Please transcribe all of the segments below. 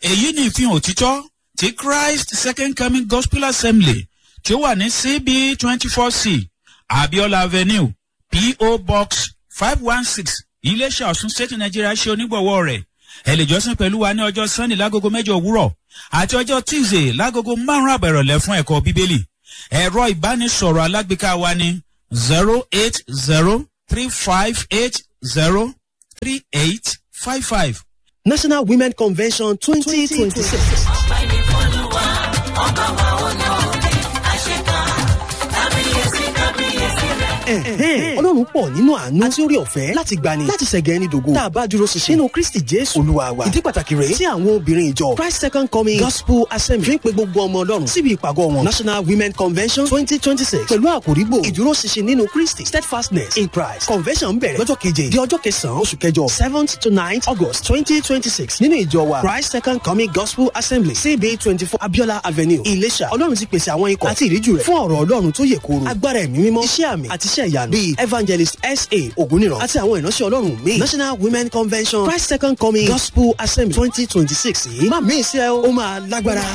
èyí ni ìfihàn òtítọ́ ti christ second coming gospel assembly tí ó wà ní cb twenty four c abiola avenue po box five one six iléeṣẹ́ ọ̀sùn state nigeria ṣe onígbọ̀wọ́ rẹ̀ ẹ lè jọ́sìn pẹ̀lú wa ní ọjọ́ sunday lágogo mẹ́jọ òwúrọ̀ àti ọjọ́ tuesday lágogo márùn-ún àbẹ̀rọ̀lẹ̀ fún ẹ̀kọ́ bíbélì ẹ̀rọ ìbánisọ̀rọ̀ alágbèéká wa ní zero eight zero three five eight zero three eight five five. national women convention twenty twenty six. ọpẹ́ ní fọlùwà ọba wa olóore àṣekà kábíyèsí kábíyèsí rẹ̀. ọlọ́run pọ̀ nínú àánú àti orí ọ̀fẹ́ láti gbani láti ṣẹ̀gẹ̀ ẹni dògo tá a bá dúró ṣinṣin nínú kristi jésù olúwa wa ìdí pàtàkì rèé tí àwọn obìnrin ìjọ christ second coming gospel assembly fi ń pe gbogbo ọmọ ọlọ́run síbi ìpàgọ́ wọn national women convention twenty twenty six pẹ̀lú àkòrígbò ìdúró ṣinṣin nínú kristi steadfastness in christ convention ń bẹ̀rẹ̀ lọ́jọ́ keje di ọjọ́ kẹsàn-án oṣù kẹjọ seventh to ninth august twenty twenty six nínú ìjọ wa christ second coming gospel assembly cb twenty four abiola avenue ìlẹ̀ṣà ọlọ́run ti pèsè àwọn ikọ̀ àti ìríjú rẹ̀ fún ọ̀rọ̀ ọlọ́run tó yẹ kóró agbára ẹ̀mí mímọ́ iṣẹ́ àmì àti iṣẹ́ ìyanu bíi evangelist sa ògúnìràn àti àwọn ìránṣẹ́ ọlọ́run míì national women convention christ second coming gospel assembly twenty twenty six yìí má mí sí ẹ ó máa lágbára.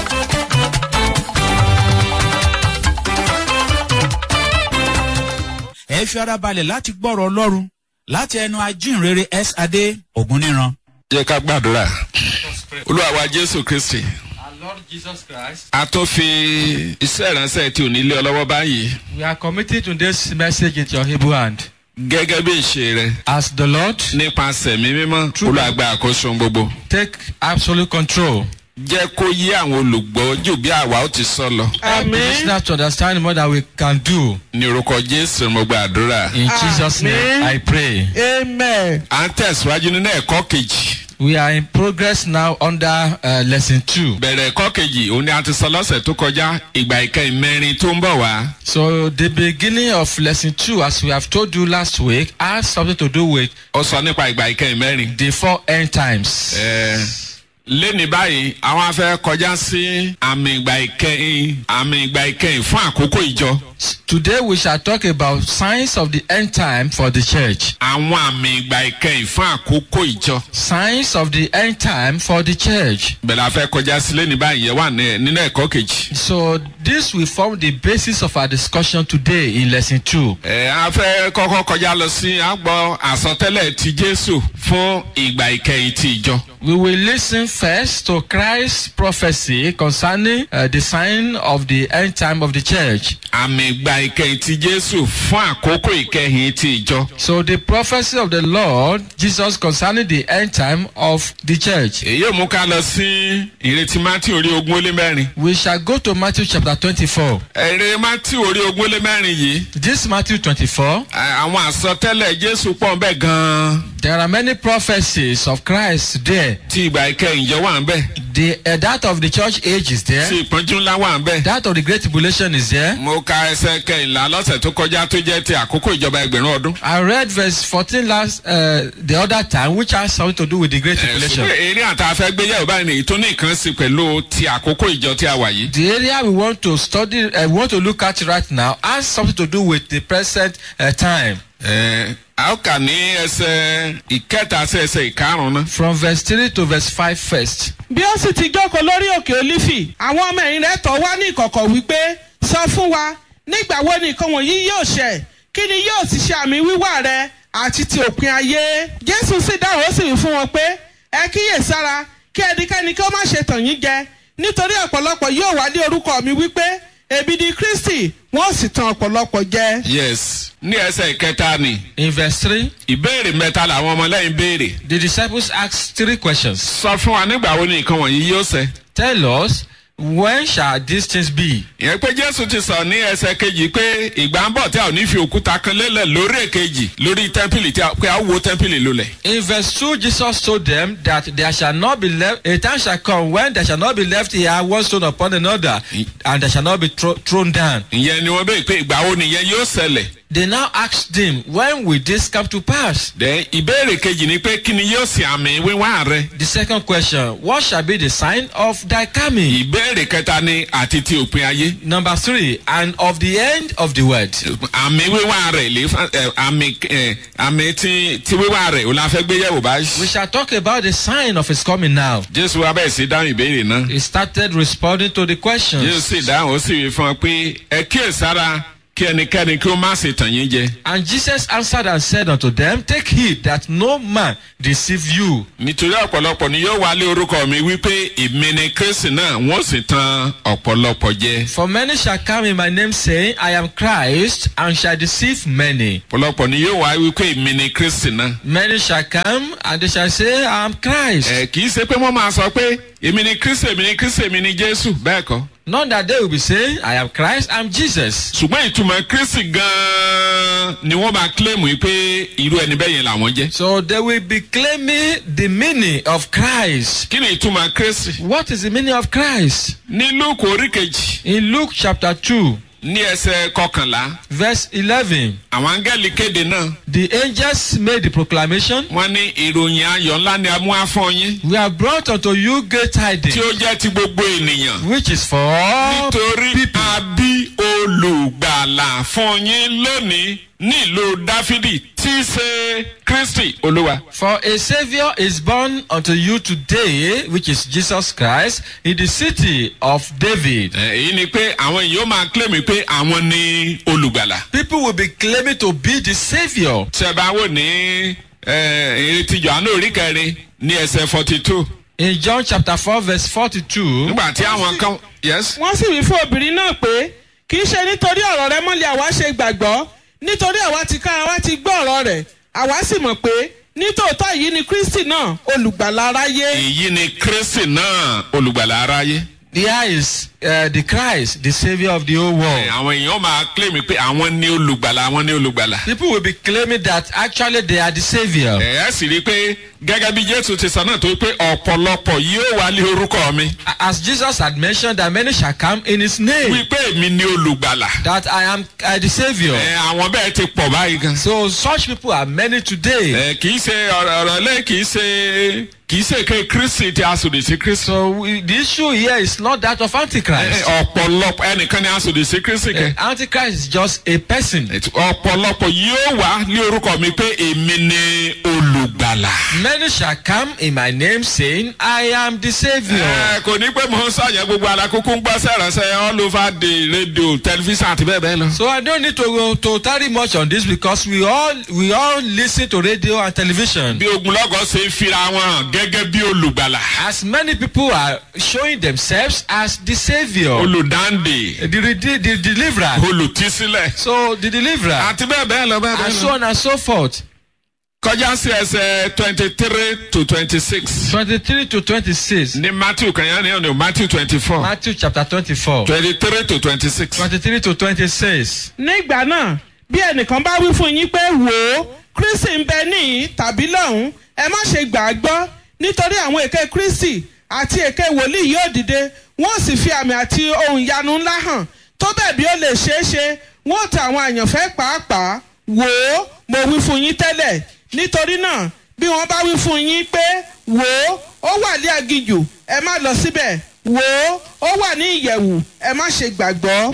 ẹ fi ara balẹ̀ láti gbọ́rọ̀ ọlọ́run láti ẹnu ajínrere s adé ògúnníran. jẹ́ ká gbàdúrà olúwa wa jésù kristi Our Lord Jesus Christ, a tún fi iṣẹ́ ìránṣẹ́ tí ò ní lé ọ lọ́wọ́ báyìí we are committing to this message into your able hand. gẹ́gẹ́ bí ìṣe rẹ As the Lord, nípasẹ̀ mi mímọ́ olúwa gba àkóso ohun gbogbo take absolute control. jẹ́ kó yé àwọn olùgbọ́ jù bí àwa ó ti sọ lọ Help the listener to understand more than we can do. ní orúkọ jésù mo gbàdúrà In Jesus' name, I pray. Amen. à ń tẹ̀síwájú nínú ẹ̀kọ́ kejì We are in progress now under uh, lesson two. bẹ̀rẹ̀ ẹ̀kọ́ kejì òun ni a ti sọ lọ́sẹ̀ tó kọjá ìgbà ìkẹyìn mẹ́rin tó ń bọ̀ wá So the beginning of lesson two, as we have told you last week, has something to do with ó sọ nípa ìgbà ìkẹyìn mẹ́rin. the four end times. Ẹ, léni báyìí àwọn afẹ́ kọjá sí àmì ìgbà ìkẹyìn àmì ìgbà ìkẹyìn fún àkókò ìjọ Today we shall talk about signs of the end time for the church. àwọn àmì ìgbà ìkẹyìn fún àkókò ìjọ Signs of the end time for the church. bẹ̀rẹ̀ afẹ́ kọjá sí léni báyìí yẹn wà ní- nínú ẹ̀kọ́ kejì. So this will form the basis of our discussion today in lesson two. ẹ afẹ́ kọ́kọ́ kọjá lọ sí àgbọ̀ àsọtẹ́lẹ̀ ti jésù fún ìgbà ìkẹyìn ti ìjọ. We will listen first to Christ's prophecy concerning uh, the sign of the end time of the church. àmì ìgbà ìkẹyìn ti jésù fún àkókò ìkẹyìn ti ìjọ. So the prophecy of the Lord Jesus concerning the end time of the church. èyí ò mú ká lọ sí ìrètí mátì orí ogún ó lé mẹ́rin. We shall go to Matthew chapter 24. èrè mátì orí ogún ó lé mẹ́rin yìí This Matthew 24, ẹ, àwọn àsọtẹ́lẹ̀ jésù pọ̀ ń bẹ̀ gan-an there are many prophecies of Christ there. tí ìgbà ìkẹyìn jọ wà ń bẹ̀ The uh, that of the church age is tí there. ìpọ́njú ńlá wà ń bẹ̀. That of the great tribulation is there. mo ka ẹsẹ̀ kẹyìnlá lọ́sẹ̀ tó kọjá tó jẹ́ ti àkókò ìjọba ẹgbẹ̀rún ọdún. I read verse 14 last uh, the other time, which has something to do with the great Ẹ, tribulation. ṣùgbọ́n eré àti afẹ́gbéyàwó báyìí nìyí tó ní nǹkan sí pẹ̀lú ti àkókò ìjọ tí a wà yìí. The area we want to study, uh, we want to look at right now, has something to do with the present uh, time. Ẹ, a ó kà ní ẹsẹ̀ ìkẹta sí ẹsẹ̀ ìkarùn-ún náà. From verse 3 to verse 5 first. bí ó sì ti jókòó lórí òkè olífì àwọn ọmọ ẹ̀yìn rẹ̀ tọ́ wá ní ìkọ̀kọ̀ wípé sọ fún wa nígbà wo ni nǹkan wọ̀nyí yóò ṣẹ kí ni yóò sì ṣe àmì wíwà rẹ àti ti òpin ayé jésù sì dáhùn ó sì wí fún wọn pé ẹ kíyè sára kí ẹnikẹ́ni kí ó má ṣe tàn yín jẹ nítorí ọ̀pọ̀lọpọ̀ yóò wá ní orúkọ mi wípé èmi ni kristi wọ́n sì tan ọ̀pọ̀lọpọ̀ jẹ. yes ní ẹsẹ̀ ìkẹta ni In verse 3, ìbéèrè mẹ́ta làwọn ọmọlẹ́yìn béèrè. the disciples asked three questions. sọ fún wa nígbà wo ni nǹkan wọ̀nyí yóò ṣẹ. Tell us, when shall these things be? ìyẹn pé jésù ti sọ ní ẹsẹ̀ kejì pé ìgbà ń bọ̀ tí a ò ní fi òkúta kan lélẹ̀ lórí èkejì lórí tẹ́ḿpìlì tí a pé a ó wo tẹ́ḿpìlì lulẹ̀. In verse 2, Jesus told them that there shall not be left, a time shall come when there shall not be left here one stone upon another, and there shall not be thro- thrown down. ìyẹn ni wọ́n béèrè pé ìgbà wo nìyẹn yóò ṣẹlẹ̀. They now asked him, When will this come to pass? then ìbéèrè kejì ni pé kí ni yóò ṣe àmì wíwá rẹ. The second question, What shall be the sign of thy coming? ìbéèrè kẹta ni àti ti òpin ayé. Number three, and of the end of the world. àmì wíwá rẹ̀ lè fa ẹ, àmì ẹ, àmì ti ti wíwá rẹ̀ ò la fẹ́ gbé yẹ̀wò We báyìí. shall talk about the sign of his coming now. jésù wa bẹ́ẹ̀ sí dáhùn ìbéèrè náà. He started responding to the jésù questions. sì dáhùn ó sì wí fún ọ pé ẹ kíyèsára kí ẹnikẹ́ni kí ó má ṣe tàn yín jẹ. And Jesus answered and said unto them, Take heed that no man deceive you. nítorí ọ̀pọ̀lọpọ̀ ni yóò wálé orúkọ mi wípé èmi ni kristi náà wọ́n sì tan ọ̀pọ̀lọpọ̀ jẹ. For many shall come in my name, saying, I am Christ, and shall deceive many. ọ̀pọ̀lọpọ̀ ni yóò wá wípé èmi ni kristi náà. Many shall come, and they shall say, I am Christ. ẹ kì í ṣe pé wọ́n máa sọ pé èmi ni kristi èmi ni kristi èmi ni jésù bẹ́ẹ̀ kọ́. Not that they will be saying, I am Christ, I am Jesus. ṣùgbọ́n ìtumọ̀ kristi gan-an ni wọ́n máa kílèmù yìí pé irú ẹni bẹ́ẹ̀ yẹn làwọn jẹ́. So they will be claiming the meaning of Christ. kí ni ìtumọ̀ kristi. What is the meaning of Christ? ní luke orí kejì In Luke chapter 2, ní ẹsẹ̀ kọkànlá verse 11, àwọn áńgẹ́lì kéde náà the angels made the proclamation wọ́n ní ìròyìn ayọ̀ ńlá ni a mú wá fún yín We have brought unto you great tidings, tí ó jẹ́ ti gbogbo ènìyàn. which is for all nítorí a bí olùgbàlà fún yín lónìí nílùú dáfídì tí í ṣe kristi olúwa. For a Savior is born unto you today, which is Jesus Christ, in the city of David. Ẹ, èyí ni pé àwọn èèyàn máa kílèmí pé àwọn ni olùgbàlà. People will be claiming to be the Savior. tí ẹ bá wò ní ìrètí johannu orí kẹrin ní ẹsẹ̀ forty two. In John chapter 4, verse 42, nígbà tí àwọn kan yes. wọ́n sì wí fún obìnrin náà pé kì í ṣe nítorí ọ̀rọ̀ rẹ mọ́lẹ̀ àwa ṣe gbàgbọ́ nítorí àwa ti ká àwa ti gbọ́ ọ̀rọ̀ rẹ̀ àwa sì mọ̀ pé nítòótọ́ yìí ni kristi náà olùgbàlà aráyé. èyí ni kristi náà olùgbàlà aráyé. here is uh, the Christ, the Savior of the whole Ẹ, world. àwọn èèyàn máa kílèmí pé àwọn ni olùgbàlà àwọn ni olùgbàlà. People will be claiming that actually they are the Savior. ẹ ẹ sì rí i pé gẹ́gẹ́ bí jésù ti sọ náà tó pé ọ̀pọ̀lọpọ̀ yóò wá lé orúkọ mi. As Jesus had mentioned, that many shall come in His name, wípé èmi ni olùgbàlà. that I am uh, the Savior. ẹ àwọn bẹ́ẹ̀ ti pọ̀ báyìí gan. So such people are many today. ẹ kì í ṣe ọ̀rọ̀ ọ̀rọ̀ lẹ́ kì í ṣe kì í ṣe ké kristi tí a sòdì sí kristi. So we, the issue here is not that of Ẹ, Antichrist. ọ̀pọ̀lọpọ̀ ẹnìkan ni a sòdì sí kristi kẹ. Uh, Antichrist is just a person. Ètò- ọ̀pọ̀lọpọ̀ yóò wá ní orúkọ mi pé èmi ni olùgbàlà. Many shall come in my name saying, I am the Savior. ẹ kò ní pé mò ń sàyẹn gbogbo alákòókò ń gbọ́ sẹ̀rẹ̀sẹ̀ all over the radio television àti bẹ́ẹ̀ bẹ́ẹ̀ lọ. So I don't need to go to tarry much on this because we all we all listen to radio and television. bí ogunlọ́gọ̀ ṣe ń fira wọn hàn gẹ́gẹ́ bí olùgbàlà. As many people are showing themselves as the Savior, olùdáǹdè the, the, the deliverer. olùtísílẹ̀ So the deliverer, àti bẹ́ẹ̀ bẹ́ẹ̀ lọ bẹ́ẹ̀ and bẹ́ẹ̀ so lọ. on and so forth. kọjá sí ẹsẹ̀ twenty three to twenty six 23 to 26. ní matthew kanyá ni ọ̀nà matthew twenty four Matthew chapter 24. twenty three to twenty six. 23 to 26. nígbà náà bí ẹnìkan bá wí fún yín pé wò ó kristi ń bẹ níhìn tàbí lọ́hùn ẹ má ṣe gbà á gbọ́ nítorí àwọn èké kristi àti èké wòlíì yóò dìde wọ́n sì fi àmì àti ohun ìyanu ńlá hàn tó bẹ́ẹ̀ bí ó lè ṣeé ṣe wọ́n ta àwọn àyànfẹ́ pàápàá wò ó mo wí fún yín tẹ́lẹ̀ nítorí náà bí wọ́n bá wí fún yín pé wò ó ó wà ní aginjù ẹ má lọ síbẹ̀ wò ó ó wà ní ìyẹ̀wù ẹ má ṣe gbàgbọ́.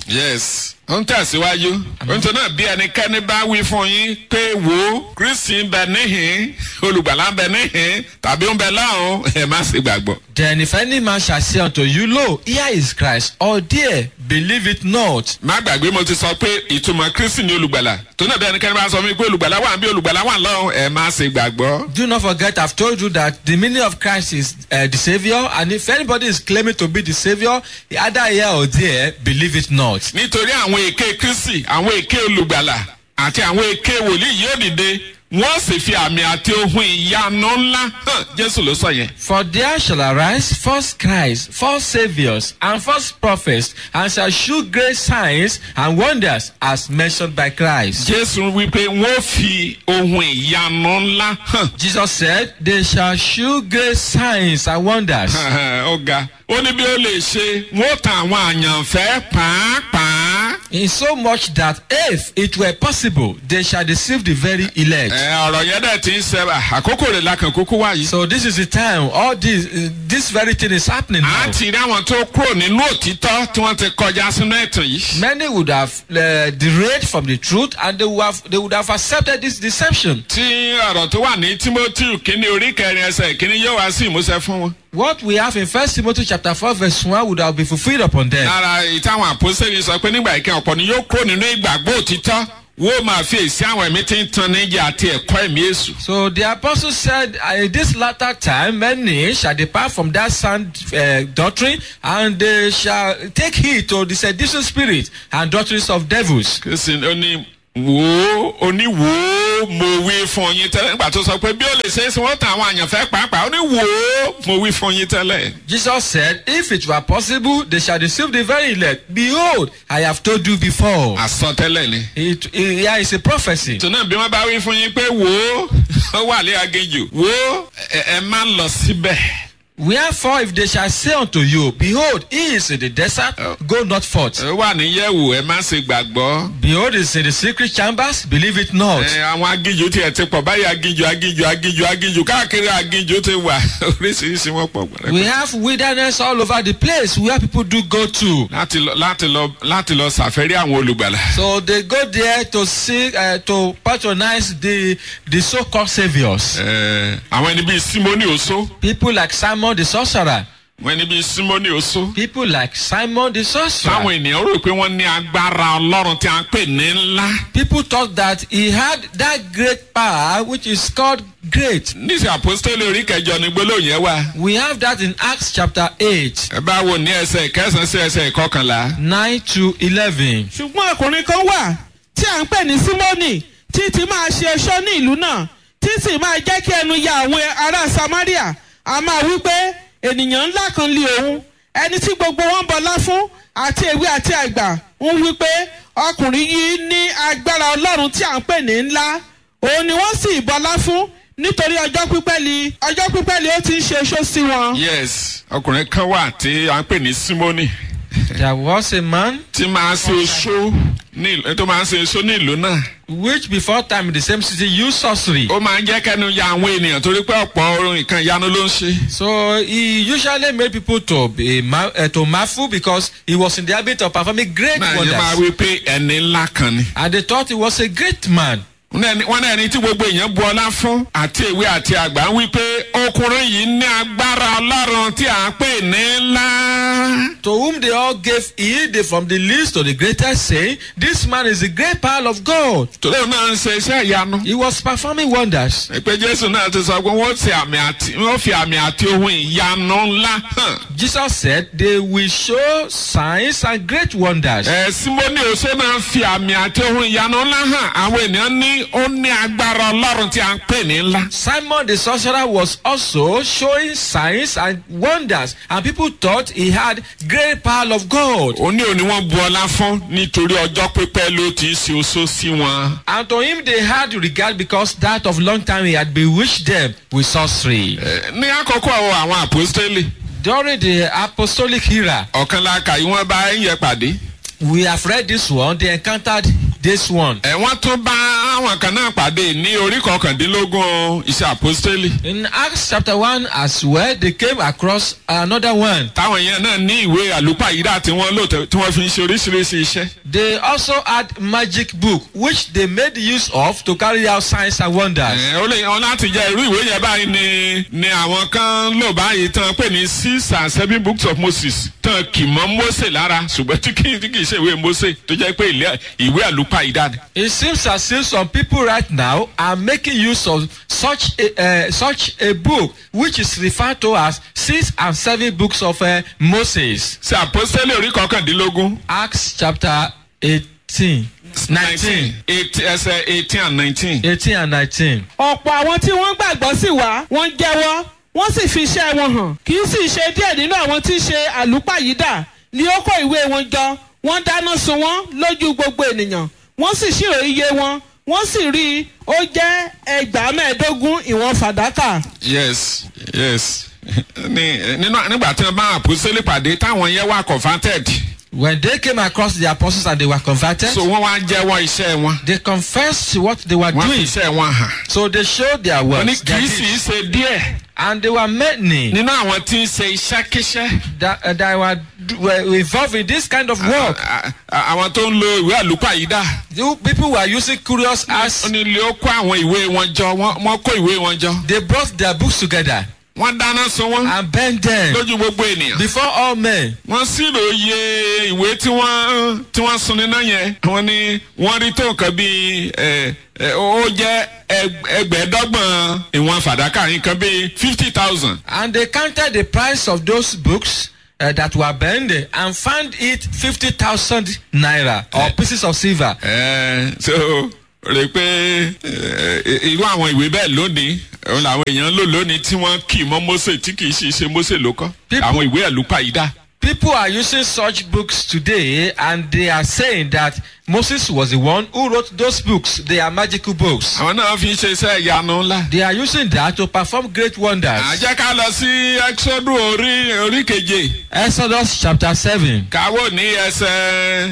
yes ó ń tẹ̀síwájú nítorí náà bí ẹnikẹ́ni bá wí fún yín pé wo kristi ń bẹ níhìn olùgbàlà ń bẹ níhìn tàbí ń bẹ láhùn ẹ má ṣe gbàgbọ́. Then if any man shall say unto you, Lo, here is Christ, or there, believe it not. má gbàgbé mo ti sọ pé ìtumọ̀ kristi ni olùgbàlà tó náà bí ẹnikẹ́ni bá sọ mí pé olùgbàlà wà bí olùgbàlà wà lọ́hùn ẹ má ṣe gbàgbọ́. Do not forget, I've told you that the meaning of Christ is uh, the Savior, and if anybody is claiming to be the Savior, either here or there, believe it not. nítorí àwọn èké kristi àwọn èké olùgbàlà àti àwọn èké wòlíì yóò dìde wọ́n sì fi àmì àti ohun ìyanu ńlá hàn jésù ló sọ yẹn. For there shall arise false Christ, false saviors, and false prophets, and shall shew great signs and wonders, as mentioned by Christ. jésù wípé wọ́n fi ohun ìyanu ńlá hàn. Jesus said, They shall shew great signs and wonders. ó ga ó ní bí ó lè ṣe wọ́n tan àwọn àyànfẹ́ pàápàá In so much that if it were possible, they shall deceive the very elect. ẹ ọ̀rọ̀ yẹn dẹ̀ ti ń sẹ́ àkókò rẹ̀ lakàn kúkú wáyé. So this is the time. All this, uh, this very thing is happening a now. ti rí àwọn tó kúrò nínú òtítọ́ tí wọ́n ti kọjá sínú ẹ̀tàn yìí. Many would have uh, derailed from the truth, and they would have they would have accepted this deception. tí ọ̀rọ̀ tó wà ní timothy kínní orí kẹrin ẹsẹ̀ kínní yóò wá sí ìmúṣẹ fún wọn. What we have in First Timothy chapter four verse one would have been fulfilled upon them. lára ìtàwọn àpòsílẹ̀ sọ pé nígbà ìkẹyìn ọ̀pọ̀ ni yóò kúrò nínú ìgbàgbọ́ òtítọ́ wọ́n máa fi èsì àwọn ẹ̀mí tí ń tan níjà àti ẹ̀kọ́ ẹ̀mí èṣù. So the apostle said, uh, this latter time, many shall depart from that sound uh, doctrine, and they shall take heed to the seducing spirit and doctrines of devils. kìsì oní wò ó oní wò ó mo wí fún yín tẹ́lẹ̀ nígbà tó sọ pé bí ó lè ṣe é sí wọ́n tàn àwọn àyànfẹ́ pàápàá ó ní wò ó mo wí fún yín tẹ́lẹ̀. Jesus said, if it were possible, they shall deceive the very elect. Behold, I have told you before. àsọtẹ́lẹ̀ ni. It, it, here is a prophecy. tó náà bí wọ́n bá wí fún yín pé wò ó ó wà lé agéjù wò ó ẹ ẹ má lọ síbẹ̀. Wherefore, if they shall say unto you, Behold, he is in the desert, go not forth. ẹ wà níyẹ̀wò ẹ má ṣe gbàgbọ́. Behold, he is in the secret chambers, believe it not. ẹ àwọn agíjù tiẹ̀ ti pọ̀ báyìí agíjù agíjù agíjù agíjù káàkiri agíjù ti wà oríṣiríṣi wọn pọ̀ gbọ́dọ̀. We have wilderness all over the place where people do go to. láti lọ láti lọ láti lọ ṣàfẹ́rí àwọn olùgbàlà. So they go there to see, uh, to patronize the the so-called saviors. Ẹ, àwọn ẹni bíi simoni oso People like Simon the sorcerer. àwọn ẹni bíi simoni oso. People like Simon the sorcerer. táwọn ènìyàn rò pé wọ́n ní agbára ọlọ́run tí a ń pè ní ńlá. People thought that he had that great power which is called great. níṣẹ́ àpòstélì orí kẹjọ ni gbólóhùn yẹn wà. We have that in Acts chapter 8, ẹ bá wo ní ẹsẹ̀ kẹsàn-án sí ẹsẹ̀ ìkọkànlá. 9 to 11. ṣùgbọ́n ọkùnrin kan wà tí à ń pè ní símónì tí ti máa ṣe ẹṣọ́ ní ìlú náà tí sì máa jẹ́ kí ẹnu ya àwọn ará samaria a máa wí pé ènìyàn ńlá kan lé òun ẹni tí gbogbo wọn bọlá fún àti èwe àti àgbà ń wí pé ọkùnrin yìí ní agbára ọlọ́run tí à ń pè ní ńlá òun ni wọ́n sì bọlá fún nítorí ọjọ́ pípẹ́ li ọjọ́ pípẹ́ li ó ti ń ṣe ẹṣọ́ sí wọn. yes ọkùnrin kan wà tí a ń pè ní simoni There was a man tí máa ń ṣe oṣó ní ìlú tó máa ń ṣe oṣó ní ìlú náà. which before time in the same city used sorcery. ó máa ń jẹ́ kẹ́nu ya àwọn ènìyàn torí pé ọ̀pọ̀ orin nǹkan ìyanu ló ń ṣe. So he usually made people to be ma- uh, to marvel because he was in the habit of performing great náà yẹn máa wonders. wí pé ẹni ńlá kan ni. And they thought he was a great man. wọ́n náà ní- wọ́n náà ní tí gbogbo èèyàn bu ọlá fún àti ìwé àti àgbà ń wí pé ọkùnrin yìí ní agbára ọlọ́run tí à ń pè ní ńlá. To whom they all gave heed they from the least to the greatest, saying, This man is the great power of God. torí òun náà ń ṣe iṣẹ́ ìyanu. He was performing wonders. ìpè jésù náà ti sọ pé wọ́n ti àmì àti wọ́n fi àmì àti ohun ìyanu ńlá hàn. Jesus said, They will show signs and great wonders. ẹ símónì oṣó náà fi àmì àti ohun ìyanu ńlá hàn àwọn ènìyàn ní ó ní agbára ọlọ́run tí à ń pè ní ńlá. Simon the sorcerer was also showing signs and wonders, and people thought he had great power of God. òní òní wọn bu ọlá fún nítorí ọjọ́ pípẹ́ ló ti ṣe oṣó sí wọn. And to him they had regard because that of long time he had bewitched them with sorcery. Ẹ, ní àkókò àwọn àpòstélì During the apostolic era, ọ̀kan la kà yí wọ́n bá ń yẹ pàdé. we have read this one, they encountered this one. ẹ wọ́n tún bá àwọn kan náà pàdé ní orí kọkàndínlógún iṣẹ́ àpòstélì. In Acts chapter 1 as well, they came across another one. táwọn yẹn náà ní ìwé àlùpàyídà tí wọ́n lò tẹ- tí wọ́n fi ń ṣe oríṣiríṣi iṣẹ́. They also had magic book which they made use of to carry out signs and wonders. Ẹ, ó lè yan láti jẹ irú ìwé yẹn báyìí ni ni àwọn kan lò báyìí tán pè ní six and seven books of moses tán kì mọ́ mose lára ṣùgbọ́n tí kì í tí kì í ṣe ìwé mose tó jẹ́ pé ilé- ìwé àlùpàyídà ni. It seems as if some people right now are making use of such a, uh, such a book which is referred to as six and seven books of uh, Moses. ṣe àpọ́sítélì orí kọkàndínlógún Acts chapter 18, 19, eight ẹsẹ̀ eighteen and nineteen. 18 and 19. ọ̀pọ̀ àwọn tí wọ́n gbàgbọ́ sí wa wọ́n jẹ́wọ́ wọ́n sì fi iṣẹ́ wọn hàn kì í sì ṣe díẹ̀ nínú àwọn tí ń ṣe àlùpàyídà ni ó kó ìwé wọn jọ wọ́n dáná sun wọ́n lójú gbogbo ènìyàn wọ́n sì ṣírò iye wọn wọ́n sì rí i ó jẹ́ ẹgbàá mẹ́ẹ̀ẹ́dógún ìwọ̀n fàdákà. yes yes ní nínú nígbà tí wọn bá àpòsílẹ̀ pàdé táwọn yẹn wà converted When they came across the apostles and they were converted, so wọ́n wá jẹ́wọ́ iṣẹ́ wọn they confessed what they were wọ́n fi doing. iṣẹ́ wọn hàn. So they showed their wọ́n ní works. kì their í sì í deeds. ṣe díẹ̀ And they were many nínú àwọn tí ń ṣe iṣẹ́kíṣẹ́. that, uh, that were, were involved in this kind of work. À- à- àwọn tó ń lo ìwé àlùpàyídà. You people were using curious ó as ní ilé ó kó àwọn ìwé wọn jọ wọ́n wọ́n kó ìwé wọn jọ. they brought their books together wọ́n dáná sun wọ́n and burned them lójú gbogbo ènìyàn. before all men. wọ́n sírò iye ìwé tí wọ́n tí wọ́n sun níná yẹn. wọ́n ní wọ́n rí tó nǹkan bíi ẹ ẹ ó jẹ́ ẹg- ẹgbẹ̀ẹ́dọ́gbọ̀n ìwọ̀n fàdákà nǹkan bíi fifty thousand. And they counted the price of those books uh, that were burned and found it 50,000 naira or pieces of silver. ẹ so rè pé ẹ, irú àwọn ìwé bẹ́ẹ̀ lónìí òun làwọn èèyàn ń lò lónìí tí wọ́n kì í mọ́ Mósè tí kì í sì ṣe Mósè ló kọ́. People- àwọn ìwé àlùpàyídà. People are using such books today and they are saying that Moses was the one who wrote those books. They are magical books. àwọn náà fi ń ṣe iṣẹ́ ìyanu ńlá. They are using that to perform great wonders. àjẹ́ ká lọ sí exodus orí orí keje Exodus chapter 7. káwọ́ ní ẹsẹ̀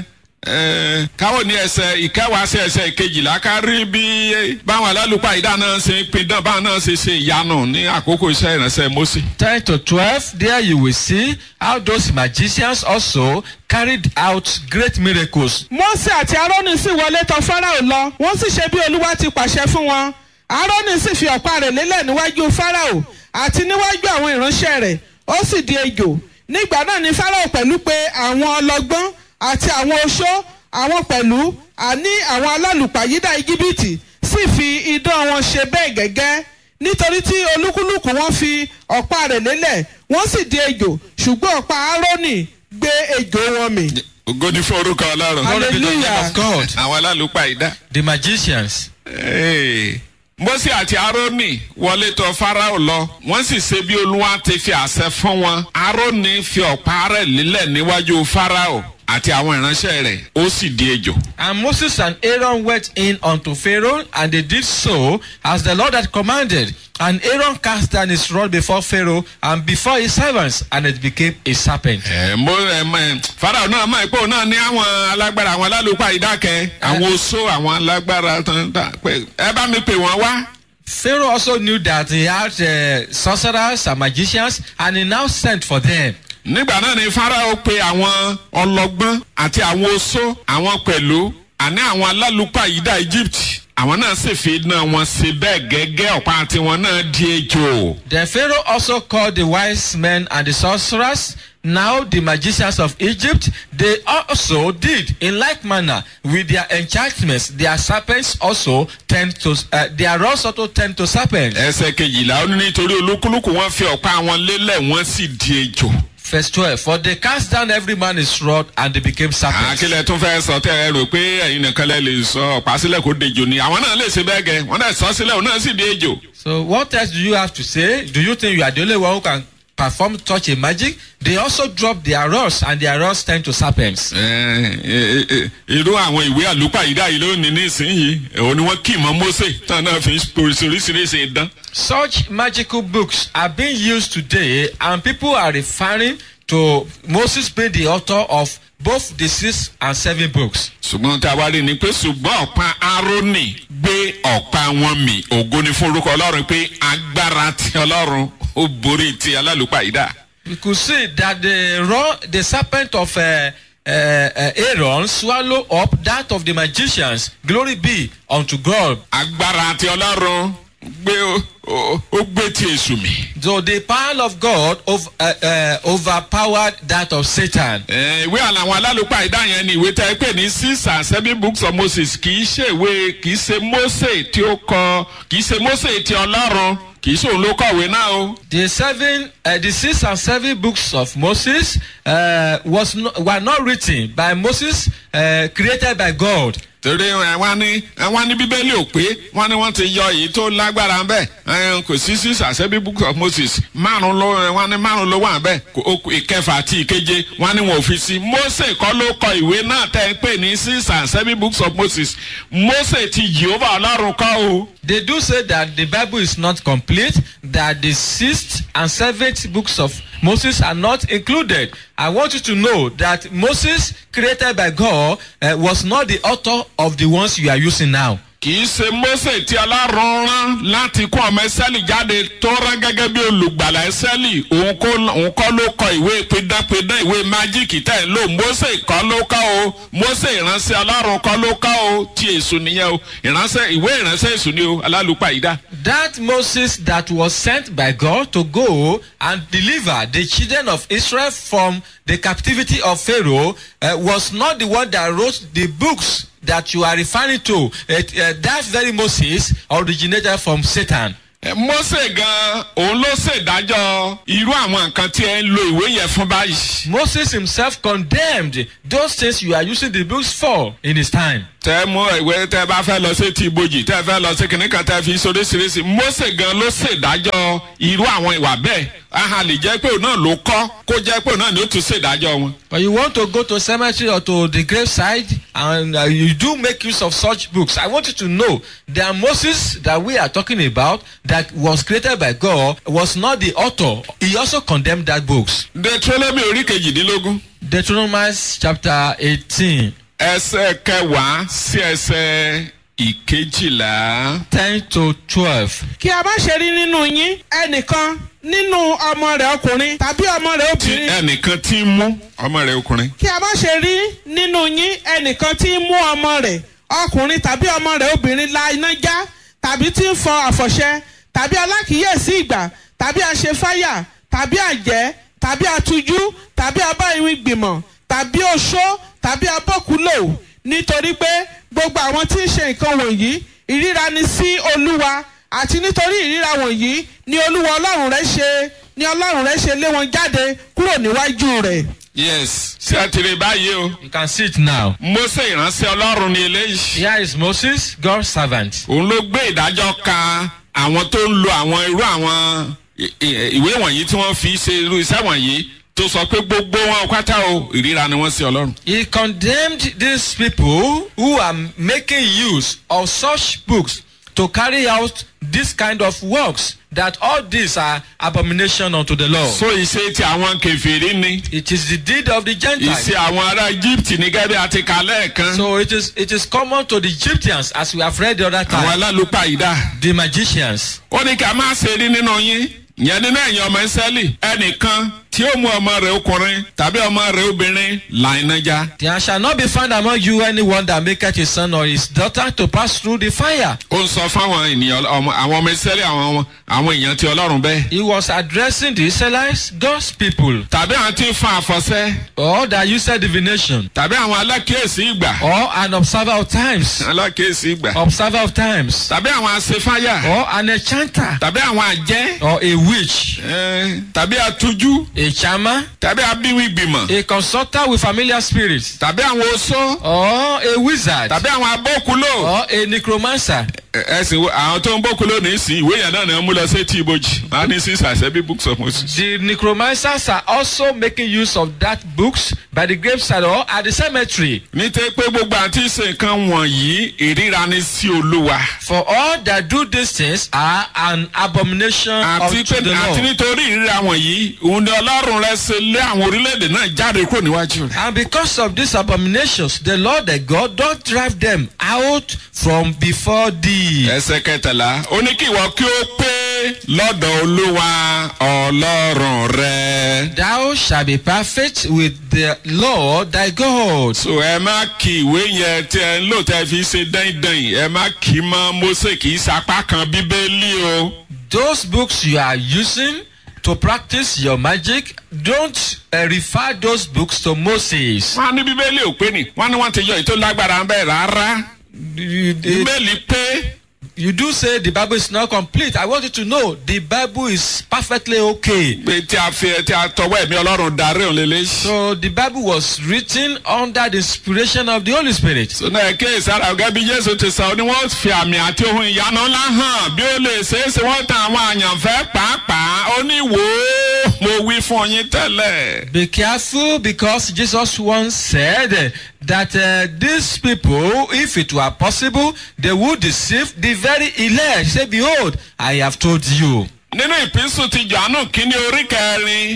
ẹ, káwọ́ ní ẹsẹ̀ ìkẹwàá sí ẹsẹ̀ ìkejìlá ká rí bí báwọn alálùpàá ìdá náà ṣe ń pin dán báwọn náà ṣe ṣe ìyanu ní àkókò iṣẹ́ ìránṣẹ́ Mósè. 10 to 12, there you will see how those magicians also carried out great miracles. mose àti aaroni sì wọlé tọ̀ fáráò lọ wọ́n sì ṣe bí olúwa ti pàṣẹ fún wọn aaroni sì fi ọ̀pá rẹ̀ lélẹ̀ níwájú fáráò àti níwájú àwọn ìránṣẹ́ rẹ̀ ó sì di ejò nígbà náà ni fáráò pẹ̀lú pé àwọn ọlọ́gbọ́n àti àwọn oṣó àwọn pẹ̀lú àní àwọn alálùpàyídà íjíbítì sì fi idán wọn ṣe bẹ́ẹ̀ gẹ́gẹ́ nítorí tí olúkúlùkù wọn fi ọ̀pá rẹ̀ lélẹ̀ wọ́n sì di ejò ṣùgbọ́n ọ̀pá aaroni gbé ejò wọn mì. ògo ni fún orúkọ ọlọ́run. Glory be to the name Hallelujah. of God. àwọn alálùpàá ìdá. The magicians. Hey. Mósè àti Árónì wọlé tọ̀ Fáráò lọ wọ́n sì ṣe bí Olúwa ti fi àṣẹ fún wọn Árónì fi ọ̀pá rẹ̀ lílẹ̀ níwájú Fáráò àti àwọn ìránṣẹ́ rẹ̀ ó sì di ejò. And Moses and Aaron went in unto Pharaoh, and they did so as the Lord had commanded. And Aaron cast down his rod before Pharaoh and before his servants, and it became a serpent. ẹ mo ẹ mọ ẹ Fáráò náà mọ̀ pé òun náà ní àwọn alágbára àwọn alálùpàá ìdákẹ́ àwọn oṣó àwọn alágbára tán tán pé ẹ bá mi pè wọ́n wá. Pharaoh also knew that he had uh, sorcerers and magicians, and he now sent for them. nígbà náà ni Fáráò pe àwọn ọlọ́gbọ́n àti àwọn oṣó àwọn pẹ̀lú àní àwọn alálùpàá ìdá Egypt àwọn náà sì fi iná wọn ṣe bẹ́ẹ̀ gẹ́gẹ́ ọ̀pá tiwọn náà di ejò. Then Pharaoh also called the wise men and the sorcerers. Now the magicians of Egypt, they also did in like manner with their enchantments. Their serpents also tend to, uh, their rods also tend to serpents. ẹsẹ̀ kejìlá ó ní nítorí olúkúlùkù wọn fi ọ̀pá wọn lélẹ̀ wọ́n sì di ejò. Verse 12 For they cast down every man his rod and they became serpents. àkílẹ̀ tún fẹ́ sọ tẹ́ ẹ rò pé ẹ̀yin nìkan lẹ́ lè sọ ọ̀pá sílẹ̀ kó dejò ni àwọn náà lè ṣe bẹ́ẹ̀ gẹ́ wọ́n náà sọ sílẹ̀ òun náà sì di ejò. So what else do you have to say? Do you think you are the only one who can perform such a magic? They also drop their rods and their rods tend to serpents. Ẹ, ẹ, ẹ, irú àwọn ìwé àlùpàyídà yìí lónìí nísìnyìí òun ni wọ́n kì mọ́ Mósè tán náà fi ń oríṣiríṣi ìdán. Such magical books are being used today and people are referring to Moses being the author of both the six and seven books. ṣùgbọ́n tá a wá rí ni pé ṣùgbọ́n ọ̀pá Árónì gbé ọ̀pá wọn mì ògo ni fún orúkọ Ọlọ́run pé agbára ti Ọlọ́run ó borí ti alálùpàyídà. We could see that the, ro- the serpent of uh, uh, uh, Aaron swallow up that of the magicians. Glory be unto God. agbára ti Ọlọ́run gbé ó- ó ó gbé ti èṣù mì. So the power of God ov- uh, uh, overpowered that of Satan. Ẹ, ìwé àwọn alálùpàyídà yẹn ni ìwé tẹ́ ẹ pè ní six and seven books of Moses kì í ṣe ìwé kì í ṣe Mósè tí ó kọ kì í ṣe Mósè ti Ọlọ́run kì í ṣòun ló kọ̀wé náà o. The seven, uh, the six and seven books of Moses uh, was no, were not written by Moses, uh, created by God. torí ẹ wá ní ẹ wá ní bíbélì ò pé wọn ní wọn ti yọ èyí tó lágbára ń bẹ ẹ kò sí six and seven books of Moses márùn ló ẹ wọn ní márùn ló wà ń bẹ kò- ó kù ìkẹfà àti ìkeje wọn ní wọn ò fi sí Mósè kọ́ ló kọ ìwé náà tẹ́ ẹ pè ní six and seven books of Moses Mósè ti Jehovah Ọlọ́run kọ́ o. They do say that the Bible is not complete, that the sixth and seventh books of Moses are not included. I want you to know that Moses, created by God, uh, was not the author of the ones you are using now. kì í ṣe mose tí ọlọ́run rán láti kó ọmọ ẹsẹ́lì jáde tó rán gẹ́gẹ́ bí olùgbàlà ẹsẹ́lì òun kọ́ òun kọ́ ló kọ ìwé pidánpidán ìwé májíìkì tẹ̀ ń lò mose kọ́ ló kọ́ o mose ìránṣẹ́ ọlọ́run kọ́ ló kọ́ o tí èso nìyẹn o ìránṣẹ́ ìwé ìránṣẹ́ èso ni o alálùpàyídá. That Moses that was sent by God to go and deliver the children of Israel from the captivity of Pharaoh uh, was not the one that wrote the books that you are referring to. It, uh, that very Moses originated from Satan. Ẹ, mose gan òun ló ṣèdájọ́ irú àwọn nǹkan tí ẹ ń lo ìwé yẹn fún báyìí. Moses himself condemned those things you are using the books for in his time. tẹ mú ìwé tẹ bá fẹ́ lọ sí ti ibojì tẹ fẹ́ lọ sí kìnìún kan tẹ fi sóríṣiríṣi mose gan ló ṣèdájọ́ irú àwọn ìwà bẹ́ẹ̀ aha lè jẹ́ pé òun náà ló kọ́ kó jẹ́ pé òun náà ni ó tún ṣèdájọ́ wọn. But you want to go to cemetery or to the graveside and uh, you do make use of such books. I want you to know that Moses that we are talking about that was created by God was not the author. He also condemned that books. deuteronomy orí kejìdínlógún Deuteronomy chapter 18, ẹsẹ̀ kẹwàá sí ẹsẹ̀ ìkejìlá. 10 to 12. kí a má ṣe rí nínú yín ẹnìkan nínú ọmọ rẹ̀ ọkùnrin tàbí ọmọ rẹ̀ tí obìnrin ẹnìkan ti ń mú ọmọ rẹ̀ ọkùnrin. kí a má ṣe rí nínú yín ẹnìkan tí ń mú ọmọ rẹ̀ ọkùnrin tàbí ọmọ rẹ̀ obìnrin la iná já tàbí tí ń fọ àfọ̀ṣẹ tàbí alákìíyèsí ìgbà tàbí aṣefáyà tàbí àjẹ́ tàbí atujú tàbí abáyíwí gbìmọ̀ tàbí oṣó tàbí abọ́kúlò nítorí pé gbogbo àwọn tí ń ṣe nǹkan wọ̀nyí ìríra ni sí olúwa àti nítorí ìríra wọ̀nyí ni olúwa ọlọ́run rẹ̀ ṣe ni ọlọ́run rẹ̀ ṣe lé wọn jáde kúrò níwájú rẹ̀. yes ṣé ẹ ti rí báyìí o. You can see it now. mose ìránṣẹ́ ọlọ́run ni eléyìí. Here is Moses, God's servant. òun ló gbé ìdájọ́ ka àwọn tó ń lo àwọn irú àwọn i- i- ìwé wọ̀nyí tí wọ́n fi ṣe irú iṣẹ́ wọ̀nyí tó sọ pé gbogbo wọn pátá o ìríra ni wọ́n sí ọlọ́run. He condemned these people who are making use of such books to carry out this kind of works that all these are abomination unto the Lord. so ìṣe ti àwọn kẹfìrí ni it is the deed of the Gentiles. ìṣe àwọn ará egypt ní gẹ́gẹ́ bí a ti kà lẹ́ẹ̀kan So it is it is common to the Egyptians as we have read the other àwọn time. alálùpàyídà. The magicians. ó ní ká má ṣe rí nínú yín yẹn nínú ẹ̀yìn ọmọ ìsẹ́lì ẹnìkan tí ó mú ọmọ rẹ̀ ọkùnrin tàbí ọmọ rẹ̀ obìnrin là iná já. There shall not be found among you anyone that maketh his son or his daughter to pass through the fire. ó ń sọ fáwọn ènìyàn ọmọ- àwọn ọmọ ìsẹ́lì àwọn ọmọ- àwọn èèyàn ti ọlọ́run bẹ́ẹ̀. He was addressing the Israelites, God's people, tàbí àwọn tí ń fa àfọ̀sẹ́ or that used divination, tàbí àwọn alákìyèsí ìgbà. or an observer of times, alákìyèsí ìgbà. observer of times, tàbí àwọn asefáyà. or an enchanter, tàbí àwọn àjẹ́. or a witch, eh, tàbí atujú. a charmer, tàbí abíwí gbìmọ̀. a consulter with familiar spirits, tàbí àwọn oṣó. or a wizard, tàbí àwọn abókulò. or a necromancer. ẹ sì wo àwọn tó ń bókulò ní sí ìwé yẹn náà ni wọ́n mú lọ sí etí ibojì. wọ́n á ní sísà sẹ́bí books of moses. The necromancers are also making use of that books by the graveside or at the cemetery. nítorí pé gbogbo àti ṣe nǹkan wọ̀nyí ìríra ni sí olúwa. For all that do these things are an abomination àti unto pé the àti Lord. nítorí ìríra wọ̀nyí òun ni ọlọ́run rẹ ṣe lé àwọn orílẹ̀-èdè náà jáde kúrò níwájú rẹ̀. And because of these abominations, the Lord thy God don't drive them out from before thee. ẹsẹ̀ kẹtàlá ó ní kí ìwọ kí ó pé lọ́dọ̀ olúwa ọlọ́run rẹ. Thou shalt be perfect with the Lord thy God. so ẹ má kí ìwé yẹn tí ẹ ń lò tẹ́ fi ṣe dáìdáì ẹ má kí mọ́ mose kì í sapá kan bíbélì o. Those books you are using to practice your magic, don't uh, refer those books to Moses. wọ́n á ní bíbélì ò pé ni wọ́n ní wọ́n ti yọ ètò lágbára ń bẹ̀ rárá. You, bíbélì pé you do say the Bible is not complete. I want you to know the Bible is perfectly okay. pé tí a fi tí a tọwọ́ ẹ̀mí ọlọ́run darí òun lélẹ́. So the Bible was written under the inspiration of the Holy Spirit. sọ́nà ẹ̀kẹ́ ìsára ọ̀gá bí jésù ti sọ ni wọ́n fi àmì àti ohun ìyanu ńlá hàn bí ó lè ṣeé ṣe wọ́n tan àwọn àyànfẹ́ pàápàá ó ní wò ó mo wí fún yín tẹ́lẹ̀. Be careful because Jesus once said that uh, these people, if it were possible, they would deceive the very elect. He said, Behold, I have told you. nínú ìpínsù ti jọ̀ánù kínní orí kẹrin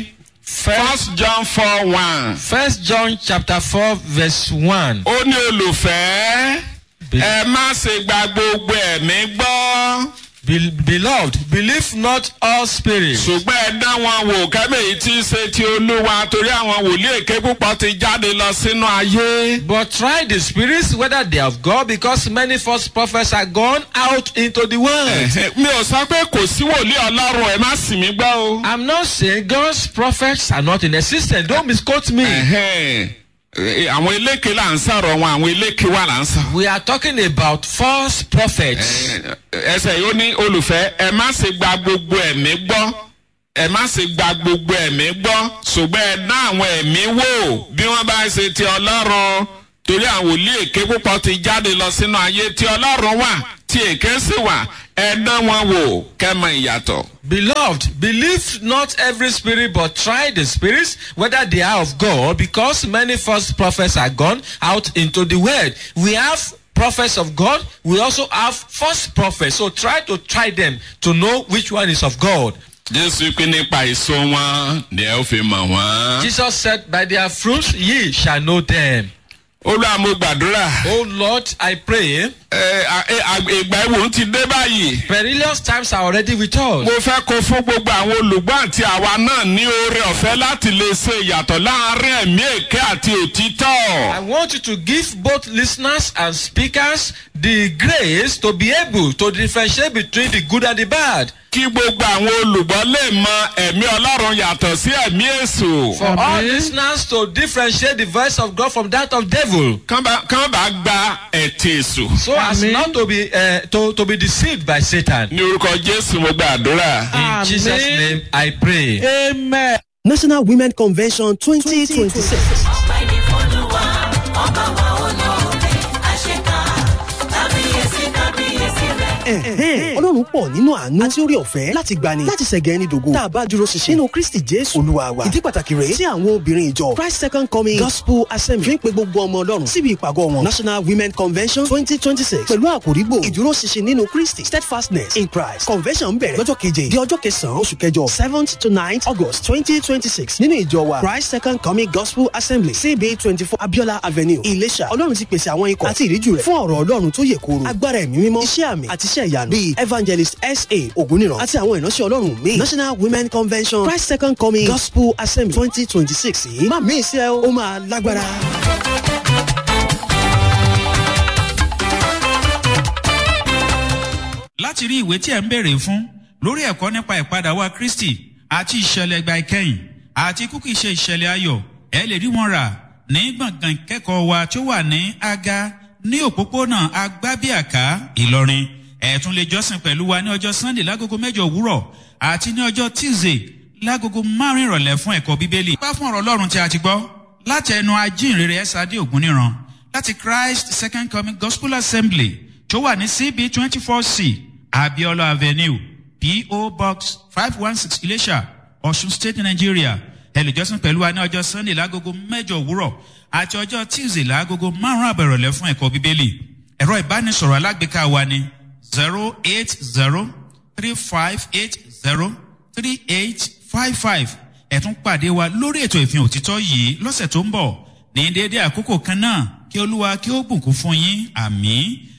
first john four one. First John chapter four verse one. ó ní olùfẹ́ ẹ má ṣe gba gbogbo ẹ̀mí gbọ́ Be- beloved, believe not all spirits, ṣùgbọ́n ẹ dá wọn wò kẹ́mẹ́yìí tí í ṣe ti olúwa torí àwọn wòlíì èké púpọ̀ ti jáde lọ sínú ayé. but try the spirits whether they have God, because many false prophets are gone out into the world. Ẹ̀hẹ̀, mi ò sọ pé kò sí wòlíì ọlọ́run ẹ má sì mí gbọ́ o. I'm not saying God's prophets are not in existence. Don't misquote me. Ẹ̀hẹ̀, ẹ̀, àwọn eléke là ń sọ̀rọ̀ wọn àwọn eléke wà là ń sọ. We are talking about false prophets. Ẹ̀, ẹsẹ̀ yóò ní olùfẹ́ ẹ má ṣe gba gbogbo ẹ̀mí gbọ́ ẹ má ṣe gba gbogbo ẹ̀mí gbọ́ ṣùgbọ́n ẹ dá àwọn ẹ̀mí wò bí wọ́n bá ṣe ti ọlọ́run torí àwọn wòlíì èké púpọ̀ ti jáde lọ sínú ayé tí ọlọ́run wà tí èké sì wà ẹ dán wọn wò kẹ́mọ ìyàtọ̀. Beloved, believe not every spirit, but try the spirits whether they are of God, because many false prophets are gone out into the world. We have prophets of God, we also have false prophets. So try to try them to know which one is of God. jésù pín nípa èso wọn ni ẹ ó fi mọ̀ wọ́n. Jesus said, By their fruits ye shall know them. olúwa mo gbàdúrà. Oh Lord, I pray, ẹ à- ẹ, à- ìgbà ìwò ti dé báyìí. perilous times are already with us. mo fẹ́ kó fún gbogbo àwọn olùgbọ́ àti àwa náà ní oore ọ̀fẹ́ láti lè ṣe ìyàtọ̀ láàárín ẹ̀mí èké àti òtítọ́. I want you to give both listeners and speakers the grace to be able to differentiate between the good and the bad. kí gbogbo àwọn olùgbọ́ lè mọ ẹ̀mí ọlọ́run yàtọ̀ sí ẹ̀mí èṣù. For all listeners to differentiate the voice of God from that of devil. kán bá kán bá gba ẹ̀tì èṣù. So as Amen. not to be uh, to, to be deceived by Satan. ní orúkọ jésù mo gbàdúrà. In Amen. Jesus' name I pray. amen. national women convention twenty twenty six. ọpẹ́ ní fọlùwà ọba wa olóore àṣekà kábíyèsí kábíyèsí rẹ̀. ọlọ́run pọ̀ nínú àánú àti orí ọ̀fẹ́ láti gbani láti ṣẹ̀gẹ̀ ẹni dògo tá a bá dúró ṣinṣin nínú kristi jésù olúwa wa ìdí pàtàkì rèé tí àwọn obìnrin ìjọ christ second coming gospel assembly fi ń pe gbogbo ọmọ ọlọ́run síbi ìpàgọ́ wọn national women convention twenty twenty six pẹ̀lú àkòrígbò ìdúró ṣinṣin nínú kristi steadfastness in christ convention bẹ̀rẹ̀ lọ́jọ́ keje di ọjọ́ kẹsàn-án oṣù kẹjọ seventh to ninth august twenty twenty six nínú ìjọ wa christ second coming gospel assembly cb twenty four abiola avenue ìlẹ̀ṣà ọlọ́run ti pèsè àwọn ikọ̀ àti ìríjú rẹ̀ fún ọ̀rọ̀ ọlọ́run tó yè kooro agbára ẹ̀mí mímọ́ iṣẹ́ àmì àti iṣẹ́ ìyanu bíi evangelist sa ògúnìràn àti àwọn ìránṣẹ́ ọlọ́run míì national women convention christ second coming gospel assembly twenty twenty six yìí má mí ìṣe ó máa lágbára. láti rí ìwé tí ẹ̀ ń béèrè fún lórí ẹ̀kọ́ nípa ìpadà wa kristi àti ìṣẹ̀lẹ̀ ìgbà ìkẹyìn àti kúkú ìṣe ìṣẹ̀lẹ̀ ayọ̀ ẹ lè rí wọn rà ní gbọ̀ngàn ìkẹ́kọ̀ọ́ wa tó wà ní aga ní òpópónà agbábíàká ìlọrin ẹ tún lè jọ́sìn pẹ̀lú wa ní ọjọ́ sunday lágogo mẹ́jọ òwúrọ̀ àti ní ọjọ́ tuesday lágogo márùn ìrọ̀lẹ́ fún ẹ̀kọ́ bíbélì. bá fún ọ̀rọ̀ ọlọ́run tí a ti gbọ́ láti ẹnu ajínrere ẹ̀sádé ògúnníran láti christ second coming gospel assembly tó wà ní cb twenty four c abiola avenue po box five one six ilesha ọ̀ṣun state nigeria ẹlẹ́jọ́sìn pẹ̀lú wa ní ọjọ́ sunday lágogo mẹ́jọ òwúrọ̀ àti ọjọ́ tuesday lágogo márùn-ún àbẹ̀rọ̀lẹ́ fún ẹ̀kọ́ bíbélì ẹ̀rọ ìbánisọ̀rọ̀ alágbèéká wa ni zero eight zero three five eight zero three eight five five ẹ̀tún pàdé wa lórí ètò ìfihàn òtítọ́ yìí lọ́sẹ̀ tó ń bọ̀ ní déédéé àkókò kan náà kí olúwa kí ó bùkún fún yín àmì